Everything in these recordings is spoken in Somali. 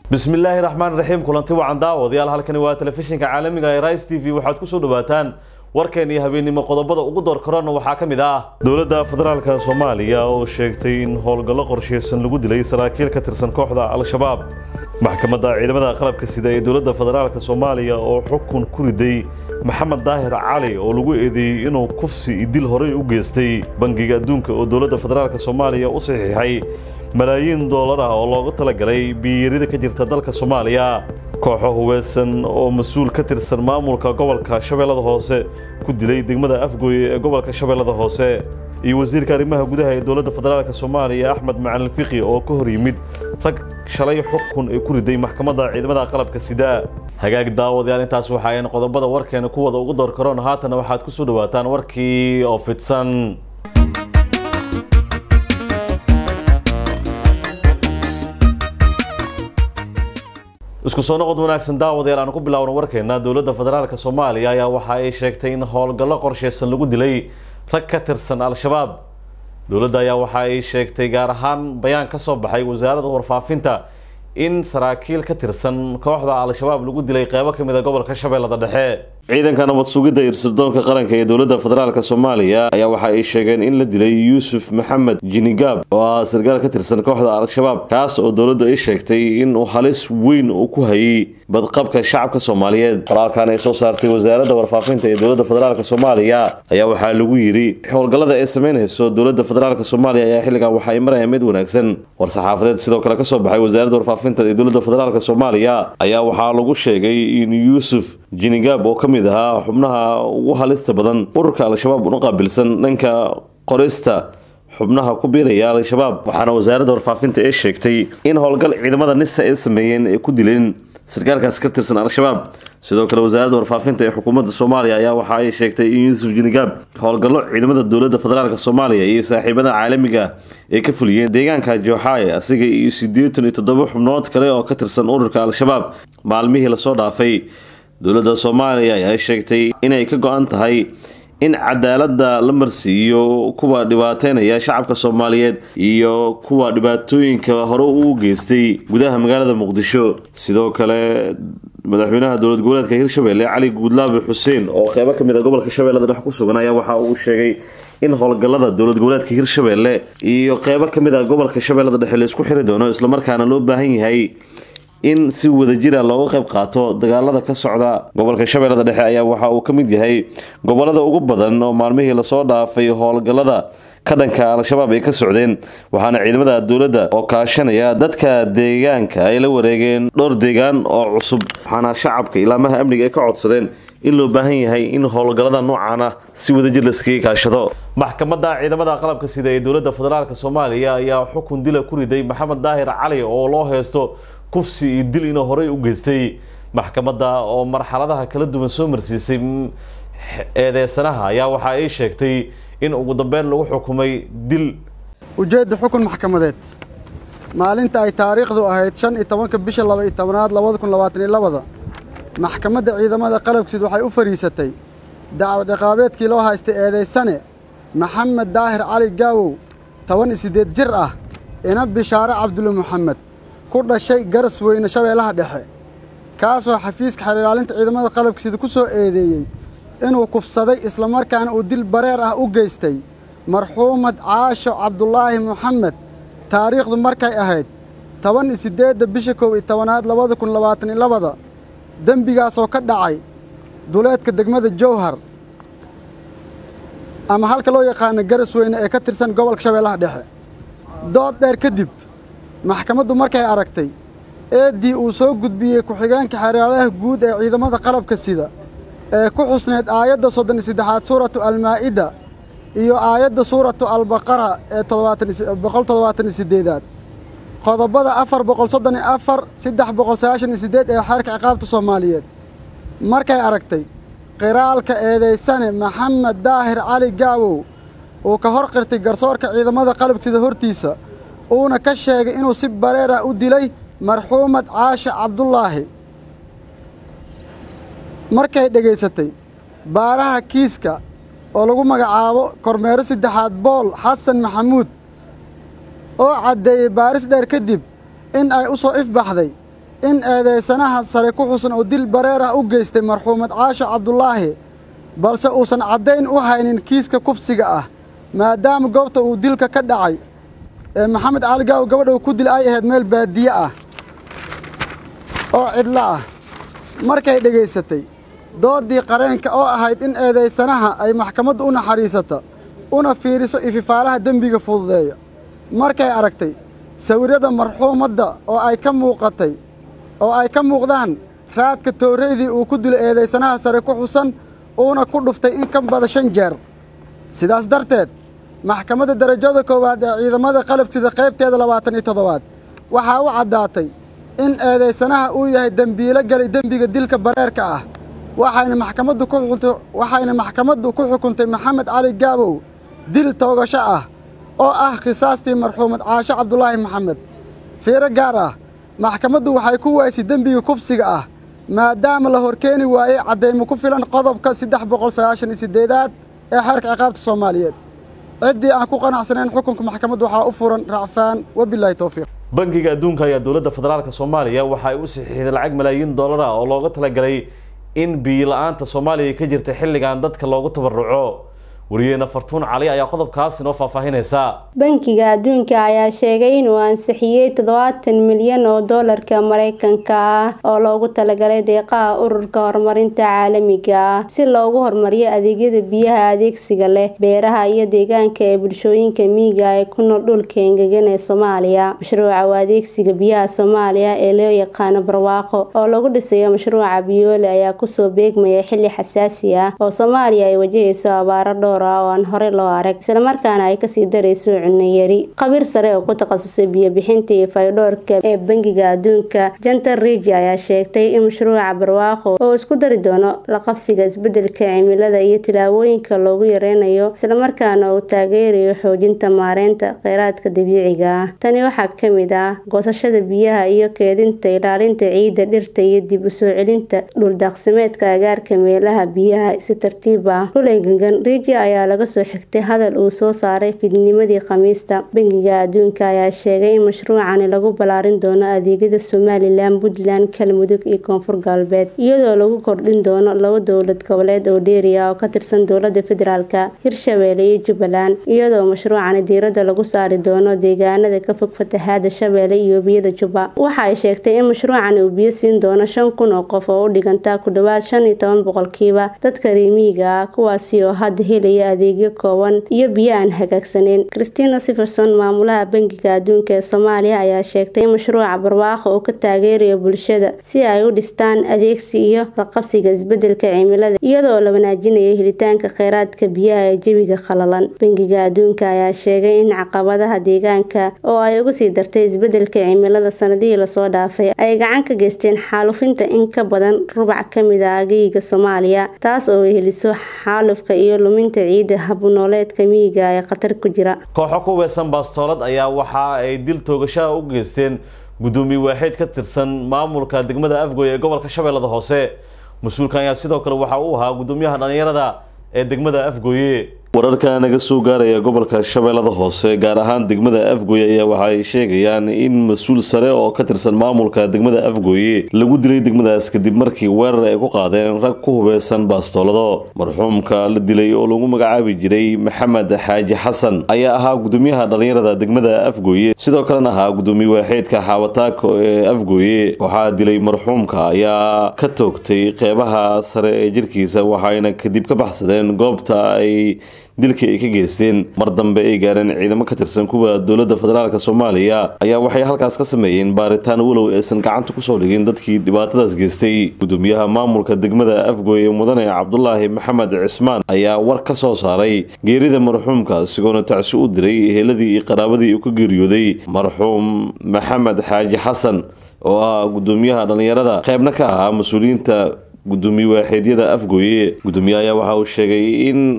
bismillaahi raxmaan raxiim kulanti wacan daawadayaal halkani waa telefishinka caalamiga ee rise t v waxaad kusoo dhawaataan warkeen iyo habeennimo qodobada ugu door korona waxaa ka mid ah dowladda federaalka soomaaliya oo sheegtay in howlgallo qorsheysan lagu dilay saraakiil ka tirsan kooxda al-shabaab maxkamadda ciidamada qalabka sida ee dowladda federaalka soomaaliya oo xukun ku riday maxamed daahir cali oo lagu eedeeyey inuu kufsi iyo dil horey u geystay bangiga adduunka oo dowladda federaalka soomaaliya u saxiixay malaayiin doolar ah oo loogu talagalay biirida ka jirta dalka soomaaliya kooxo huweysan oo mas-uul ka tirsan maamulka gobolka shabeellada hoose ku dilay degmada afgooye ee gobolka shabeellada hoose iyo wasiirka arrimaha gudaha ee dowladda federaalk soomaaliya axmed macalin fiqi oo ka hor yimid rag shalay xukun ay ku riday maxkamadda ciidamada qalabka sida hagaag daawadayaal intaas waxa ayn qodobada warkeena kuwada ugu door karoon haatana waxaad kusoo dhawaataan warkii oo fidsan isku soo noqod wanaagsan daawadayaal aan ku bilaawno warkeena dowladda federaalka soomaaliya ayaa waxa ay sheegtay in howlgallo qorsheysan lagu dilay rag ka tirsan al-shabaab dowladda ayaa waxa ay sheegtay gaar ahaan bayaan ka soo baxay wasaaradda warfaafinta in saraakiil ka tirsan kooxda al-shabaab lagu dilay qeybo ka mid a gobolka shabeellada dhexe ciidanka nabad sugidda iyo sirdoonka qaranka ee dowladda federaalk soomaaliya ayaa waxa ay sheegeen in la dilay yuusuf maxamed jinigaab oo ah sarkaal ka tirsan kooxda al-shabaab kaas oo dowladda ay sheegtay in uu halis weyn uu ku hayay badqabka shacabka soomaaliyeed qoraalkan ay soo saartay wasaaradda warfaafinta ee dowladda federaalk soomaaliya ayaa waxaa lagu yidhi howlgallada ay sameynayso dowladda federaalk soomaaliya ayaa xilligan waxa ay maraya mid wanaagsan war-saxaafadeed sidoo kale kasoo baxay wasaaradda warfaafinta ee dowladda federaalk soomaaliya ayaa waxaa lagu sheegay in yuusuf jinigaab oo ka mid ahaa xubnaha ugu halista badan ururka al-shabaab una qaabilsan dhanka qorista xubnaha ku biiraya al-shabaab waxaana wasaaradda warfaafinta ee sheegtay in howlgal ciidamada nisa ay sameeyeen ay ku dileen sarkaalkaas ka tirsan al-shabaab sidoo kale wasaaradda warfaafinta ee xukuumadda soomaaliya ayaa waxa ay sheegtay in yuusuf jinigaab howlgallo ciidamada dowladda federaalk soomaaliya iyo saaxiibada caalamiga ay ka fuliyeen deegaanka jooxaay asiga iyo siddeetan iyo toddoba xubnood kale oo ka tirsan ururka al-shabaab maalmihii lasoo dhaafay dowladda soomaaliya ayaa sheegtay inay ka go-an tahay in cadaaladda la marsiiyo kuwa dhibaateynaya shacabka soomaaliyeed iyo kuwa dhibaatooyinka hore uu geystay gudaha magaalada muqdisho sidoo kale madaxweynaha dowlad goboleedka hirshabelle cali guudlaabe xuseen oo qeybo ka mid a gobolka shabeellada dhex ku sugan ayaa waxa uu sheegay in howlgallada dowlad goboleedka hirshabelle iyo qeybo ka mid a gobolka shabeellada dhexe laisku xiri doono islamarkaana loo baahan yahay in si wadajira looga qayb qaato dagaalada ka socda gobolka shabeellada dhexe ayaa waxa uu ka mid yahay gobolada ugu badan oo maalmihii lasoo dhaafay howlgallada ka dhanka al-shabaab ay ka socdeen waxaana ciidamada dowladda oo kaashanaya dadka deegaanka ay la wareegeen dhowr deegaan oo cusub waxaana shacabka ilaamaha amniga ay ka codsadeen in loo baahan yahay in howlgallada noocan ah si wadajir laskaga kaashado maxkamadda ciidamada qalabka sida ee dowladda federaalk soomaaliya ayaa xukun dila ku riday maxamed daahir cali oo loo heysto kufsi iyo dil inuu horey u geystay maxkamadda oo marxaladaha kala duwan soo marsiisay eedeysanaha ayaa waxa ay sheegtay in ugu dambeyn lagu xukumay dil ujeedda xukun maxkamadeed maalinta ay taariikhdu ahayd shan iyo tobanka bisha laba iyo tobanaad labada kun labaatan iyo labada maxkamadda ciidamada qalabkiid waxay u fadhiisatay dacwad ciqaabeedkii loo haystay eedaysane maxamed daahir cali gaawow toban iyo siddeed jir ah ina bishaare cabdulle moxamed ku dhashay garas weyne shabeellaha dhexe kaasoo xafiiska xeelilaalinta ciidamada qalabkiisida ku soo eedeeyey inuu kufsaday islamarkaana uu dil bareer ah u geystay marxuumad caasho cabdulaahi moxamed taariikhdu markay ahayd toban iyo siddeedda bisha kow iyo tobanaad labada kun labaatan iyo labada dembigaasoo ka dhacay duleedka degmada jowhar ama halka loo yaqaano garas weyne ee ka tirsan gobolka shabeellaha dhexe dood dheer kadib maxkamaddu markay aragtay eeddii uu soo gudbiyey ku-xigeenka xeeraalaha guud ee ciidamada qalabka sida ee ku xusneed aayadda soddon iyo saddexaad suuratu almaa'ida iyo aayadda suuratu albaqara ee boqol toddobaatan iyo siddeedaad qodobada afar boqol soddon iyo afar saddex boqol sagaashan iyo siddeed ee xeerka ciqaabta soomaaliyeed markay aragtay qiraalka eedaysane maxamed daahir cali gaawow uu ka hor qirtay garsoorka ciidamada qalabsida hortiisa uuna ka sheegay inuu si bareer ah u dilay marxuumad caashe cabdulaahi markay dhegaysatay baaraha kiiska oo lagu magacaabo kormeero saddexaad bool xasan maxamuud oo caddeeyey baaris dheer kadib in ay u soo ifbaxday in eedaysanaha sare ku xusan oo dil bareer ah u geystay marxuumad caasho cabdulaahi balse uusan caddayn u haynin kiiska kufsiga ah maadaama goobta uu dilka ka dhacay ee maxamed cali gaaw gabadha uu ku dil ay ahayd meel baadiye ah oo cidlo ah markay dhegaysatay dooddii qareenka oo ahayd in eedaysanaha ay maxkamaddu u naxariisato una fiiriso ififaalaha dembiga fududeeya markay aragtay sawirrada marxuumadda oo ay ka muuqatay oo ay ka muuqdaan raadka tooreydii uu ku dilay eedaysanaha sare ku xusan uuna ku dhuftay in ka bada shan jeer sidaas darteed maxkamadda darajada koowaad ee ciidamada qalabsida qaybteeda labaatan iyo toddobaad waxaa u caddaatay in eedaysanaha uu yahay dembiilo galay dembiga dilka bareerka ah waxayna maxkamaddu ku xukuntay waxayna maxkamaddu ku xukuntay maxamed cali gaabow dil toogasho ah oo ah khisaastii marxuumad caasho cabdulaahi maxamed fiiro gaar ah maxkamaddu waxay ku waysay dembiga kufsiga ah maadaama la horkeeni waayey caddaymo ku filan qodobka saddex boqol sagaashan iyo siddeedaad ee xeerka ciqaabta soomaaliyeed ciddii aan ku qanacsanayn xukunka maxkamaddu waxaa u furan racfaan wabilaahi towfiiq bangiga adduunka ayaa dowladda federaalk soomaaliya waxa ay u saxiixday lacag malaayiin dollar ah oo looga talagalay in biyo la-aanta soomaaliya ka jirta xilligan dadka loogu tabaruco wariyeena fartuun cali ayaa qodobkaas inoo faahfaahinaysa bankiga adduunka ayaa sheegay inuu ansixiyey toddobaatan milyan oo doolarka mareykanka ah oo loogu talagalay deeqaha ururka horumarinta caalamiga ah si loogu horumariyo adeegyada biyaha adeegsiga leh beeraha iyo deegaanka ee bulshooyinka miyiga ee ku nool dhulka engegan ee soomaaliya mashruuca u adeegsiga biyaha soomaaliya ee loo yaqaano barwaaqo oo lagu dhisayo mashruuca biyoole ayaa kusoo beegmaya xilli xasaasi ah oo soomaaliya ay wajahayso abaaro dhowr oo aan hore loo arag islamarkaana ay kasii darayso cunayari khabiir sare oo ku takhasusay biyobixinta iyo faydhoorka ee bangiga adduunka jantar rigi ayaa sheegtay in mashruuca barwaaqo oo isku dari doono la qabsiga isbedelka cimilada iyo tilaabooyinka loogu yareynayo islamarkaana uu taageerayo xoojinta maareynta kheyraadka dabiiciga ah tani waxaa kamid ah goosashada biyaha iyo keedinta ilaalinta ciidda dhirta iyo dib usoo celinta dhuldaaqsimeedka agaarka meelaha biyaha si tartiib ah dhul engegan rigi ayaa laga soo xigtay hadal uu soo saaray fidnimadii khamiista bangiga adduunka ayaa sheegay in mashruucani lagu ballaarin doono adeegyada somalilan puntland galmudug iyo koonfur galbeed iyadoo lagu kordhin doono laba dowlad goboleed oo dheeriya oo ka tirsan dowlada federaalka hirshabeelle iyo jubbaland iyadoo mashruucani diiradda lagu saari doono deegaanada ka fog fatahaada shabeelle iyo biyada jubba waxa ay sheegtay in mashruucani uu biyo siin doono shan kun oo qof oo u dhiganta ku dhowaad shan iyo toban boqolkiiba dadka reemiyiga ah kuwaasi oo hadda helaya adeegyo kooban iyo biyo aan hagaagsaneyn christina siferson maamulaha bangiga adduunka ee soomaaliya ayaa sheegtay in mashruuca barwaaqo uu ka taageerayo bulshada si ay u dhistaan adeegsi iyo laqabsiga isbedelka cimilada iyadoo la wanaajinayo helitaanka kheyraadka biyaha ee jebiga qalalan bangiga adduunka ayaa sheegay in caqabadaha deegaanka oo ay uga sii dartay isbedelka cimilada sanadihii lasoo dhaafay ay gacan ka geysteen xaalufinta in ka badan rubac kamid a ageyga soomaaliya taas oo heliso xaalufka iyo luminta ciidda habnooleedka miyiga ee khatar ku jira kooxo ku weesan baastoolad ayaa waxa ay dil toogashaha u geysteen guddoomiye waaxeed ka tirsan maamulka degmada afgoy ee gobolka shabeellada hoose mas-uulkan ayaa sidoo kale waxa uu ahaa guddoomiyaha dhallinyarada ee degmada afgoye wararka naga soo gaaraya gobolka shabeellada hoose gaar ahaan degmada afgoye ayaa waxa ay sheegayaan in mas-uul sare oo ka tirsan maamulka degmada afgoye lagu dilay degmadaas kadib markii weerar ay ku qaadeen rag ku hubeysan baastoolado marxuumka la dilay oo lagu magacaabi jiray maxamed xaaji xasan ayaa ahaa guddoomiyaha dhallinyarada degmada afgoye sidoo kalena ahaa guddoomiye waaxeedka xaawataako ee afgoye waxaa dilay marxuumka ayaa ka toogtay qeybaha sare ee jirkiisa waxayna kadib ka baxsadeen goobta ay dilkii ay ka geysteen mar dambe ay gaareen ciidamo ka tirsan kuwa dowladda federaalk soomaaliya ayaa waxay halkaas ka sameeyeen baaritaan walow aysan gacanta kusoo dhigin dadkii dhibaatadaas geystay guddoomiyaha maamulka degmada afgoye mudane cabdulaahi maxamed cismaan ayaa war ka soo saaray geerida marxuumka isagoona tacsi u diray eheladii iyo qaraabadii uu ka geeriyooday marxuum maxamed xaaji xasan oo ah guddoomiyaha dhallinyarada qeybna ka ahaa mas-uuliyiinta guddoomiye waaxeedyada afgooye guddoomiye ayaa waxa uu sheegay in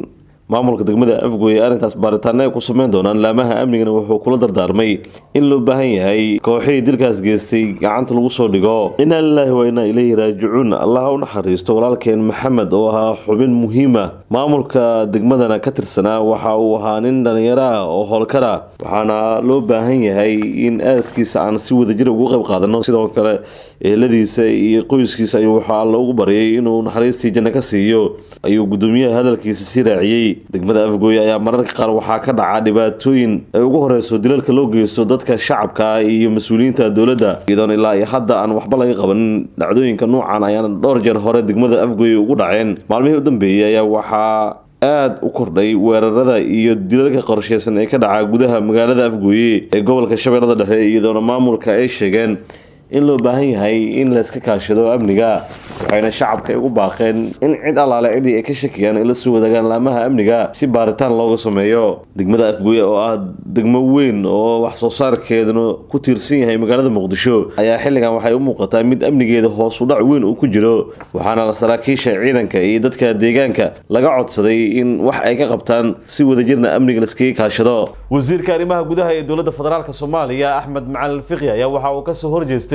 maamulka degmada afgooye arrintaas baaritaano ay ku sameyn doonaan laamaha amnigana wuxuu kula dardaarmay in loo baahan yahay kooxihii dilkaas geystay gacanta lagu soo dhigo inaa lilaahi waa inaa ilayhi raajicuun allaha u naxariisto walaalkeen maxamed oo ahaa xubin muhiima maamulka degmadana ka tirsanaa waxa uu ahaa nin dhalinyaro ah oo howlkara waxaana loo baahan yahay in aaskiisa aan si wadajir ugu qayb qaadano sidoo kale eheladiisa iyo qoyskiisa ayuu waxaa alla ugu baryay inuu naxariistii janno ka siiyo ayuu gudoomiyaha hadalkiisa sii raaciyey degmada afgooye ayaa mararka qaar waxaa ka dhaca dhibaatooyin ay ugu horeyso dilalka loo geysto dadka shacabka iyo mas-uuliyiinta dowladda iyadoona ilaa iyo hadda aan waxba laga qabanin dhacdooyinka nuucan ayaana dhowr jeer hore degmada afgooye ugu dhaceen maalmihii u dambeeyey ayaa waxaa aada u kordhay weerarada iyo dilalka qorsheysan ee ka dhaca gudaha magaalada afgooye ee gobolka shabeellada dhexe iyadoona maamulka ay sheegeen in loo baahan yahay in layska kaashado amniga waxayna shacabka ugu baaqeen in cid allaale cidii ay ka shakiyaan ay la soo wadaagaan laamaha amniga si baaritaan looga sameeyo degmada afgooye oo ah degmo weyn oo wax soo saarkeeduna ku tiirsan yahay magaalada muqdisho ayaa xilligan waxay u muuqataa mid amnigeeda hoos u dhac weyn uu ku jiro waxaana saraakiisha ciidanka iyo dadka deegaanka laga codsaday in wax ay ka qabtaan si wadajirna amniga laskaga kaashado wasiirka arrimaha gudaha ee dowladda federaalk soomaaliya axmed macalin fiqi ayaa waxa uu kasoo horjeestay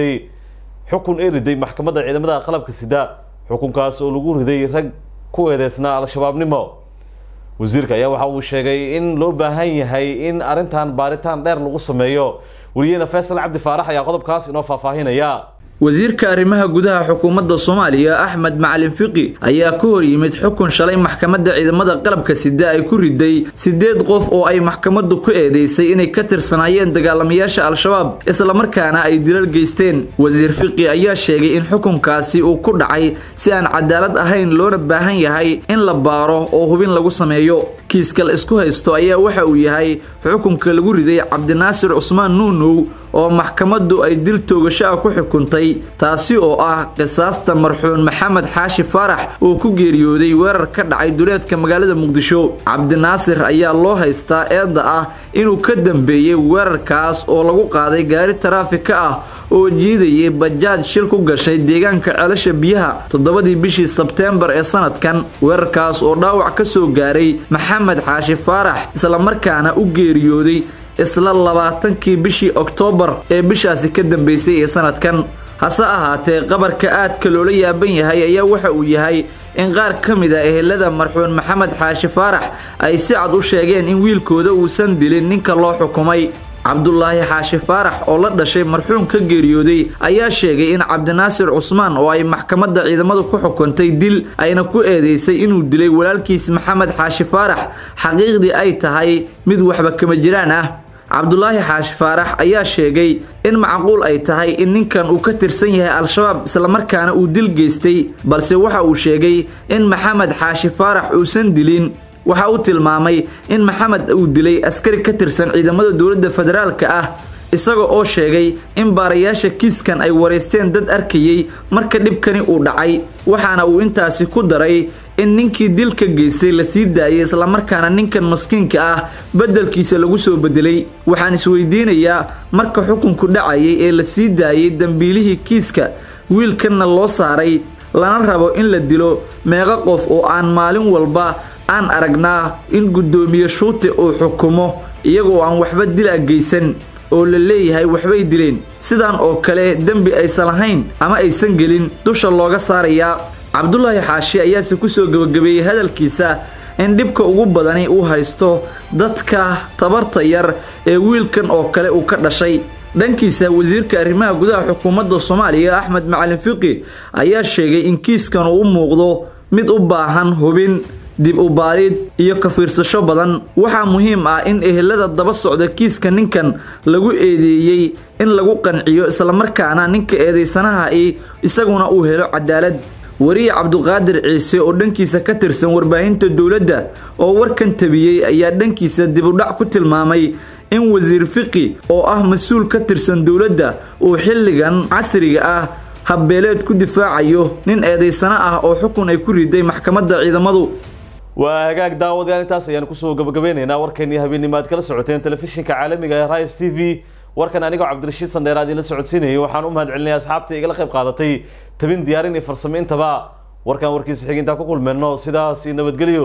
xukun ee riday maxkamadda ciidamada qalabka sida xukunkaas oo lagu riday rag ku eedeysnaa al-shabaabnimo wasiirka ayaa waxa uu sheegay in loo baahan yahay in arrintan baaritaan dheer lagu sameeyo wariyeena faysal cabdi faarax ayaa qodobkaas inoo faahfaahinaya wasiirka arrimaha gudaha xukuumadda soomaaliya axmed macalin fiqi ayaa ka hor yimid xukun shalay maxkamadda ciidamada qalabka sida ay ku riday siddeed qof oo ay maxkamaddu ku eedeysay inay ka tirsanaayeen dagaalamayaasha al-shabaab islamarkaana ay dilal geysteen wasiir fiqi ayaa sheegay in xukunkaasi uu ku dhacay si aan cadaalad ahayn loona baahan yahay in la baaro oo hubin lagu sameeyo kiiska la isku haysto ayaa waxa uu yahay xukunka lagu riday cabdinaasir cusmaan nuunow oo maxkamaddu ay dil toogasho ah ku xukuntay taasi oo ah qisaasta marxuun maxamed xaashi faarax oo ku geeriyooday weerar ka dhacay duleedka magaalada muqdisho cabdinaasir ayaa loo haystaa eedda ah inuu ka dambeeyey weerarkaas oo lagu qaaday gaari taraafika ah oo jiidayay bajaaj shil ku gashay deegaanka ceelasha biyaha toddobadii bishii sebteembar ee sanadkan weerarkaas oo dhaawac ka soo gaaray maxamed xaashi faarax islamarkaana u geeriyooday isla labaatankii bishii oktoobar ee bishaasi ka dambeysay ee sanadkan hase ahaatee qabarka aadka loola yaaban yahay ayaa waxa uu yahay in qaar ka mid a ehelada marxuun maxamed xaashi faarax ay si cad u sheegeen in wiilkooda uusan dilin ninka loo xukumay cabdulaahi xaashi faarax oo la dhashay marxuum ka geeriyooday ayaa sheegay in cabdinaasir cusmaan oo ay maxkamadda ciidamadu ku xukuntay dil ayna ku eedeysay inuu dilay walaalkiis maxamed xaashi faarax xaqiiqdii ay tahay mid waxba kama jiraan ah cabdulaahi xaashi faarax ayaa sheegay in macquul ay tahay in ninkan uu ka tirsan yahay al-shabaab islamarkaana uu dil geystay balse waxa uu sheegay in maxamed xaashi faarax uusan dilin waxa uu tilmaamay in maxamed uu dilay askari ka tirsan ciidamada dowladda federaalka ah isaga oo sheegay in baarayaasha kiiskan ay wareysteen dad arkayey marka dhibkani uu dhacay waxaana uu intaasi ku daray in ninkii dilka geystay la sii daayay islamarkaana ninkan maskiinka ah beddelkiisa lagu soo bedelay waxaan isweydiinayaa marka xukunku dhacayay ee la sii daayay dembiilihii kiiska wiilkanna loo saaray lana rabo in la dilo meeqa qof oo aan maalin walba aan aragnaa in guddoomiye shuute uu xukumo iyagoo aan waxba dila geysan oo la leeyahay waxbay dileen sidan oo kale dembi aysan lahayn ama aysan gelin dusha looga saarayaa cabdulaahi xaashi ayaase kusoo gebagabeeyey hadalkiisa in dhibka ugu badani uu haysto dadka tabarta yar ee wiilkan oo kale uu ka dhashay dhankiisa wasiirka arrimaha gudaha xukuumadda soomaaliya axmed macalin fiqi ayaa sheegay in kiiskan uu u muuqdo mid u baahan hubin dib u baarid iyo ka fiirsasho badan waxaa muhiim ah in ehelada daba socda kiiska ninkan lagu eedeeyey in lagu qanciyo islamarkaana ninka eedaysanaha i isaguna uu helo cadaalad wariye cabduqaadir ciise oo dhankiisa ka tirsan warbaahinta dowladda oo warkan tabiyey ayaa dhankiisa dibudhac ku tilmaamay in wasiir fiqi oo ah mas-uul ka tirsan dowladda uu xilligan casriga ah habbeeleed ku difaacayo nin eedaysano ah oo xukun ay ku riday maxkamadda ciidamadu waa hagaag daawadayaal intaas ayaan kusoo gabagabeynaynaa warkeenii habeennimo aad kala socoteen telefishinka caalamiga ee rais t v warkan anigoo cabdirashiid sandheer aad idinla socodsiinayay waxaan u mahad celinaya asxaabta igala qayb qaadatay tabin diyaarin iyo farsamaintaba warkan warkiisa xig intaan ku kulmeenno sidaas iyo nabadgelyo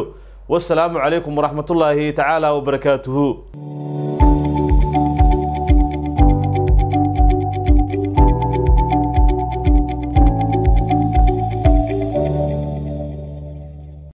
wasalaamu calaykum waraxmatullaahi tacaala wabarakaatuhu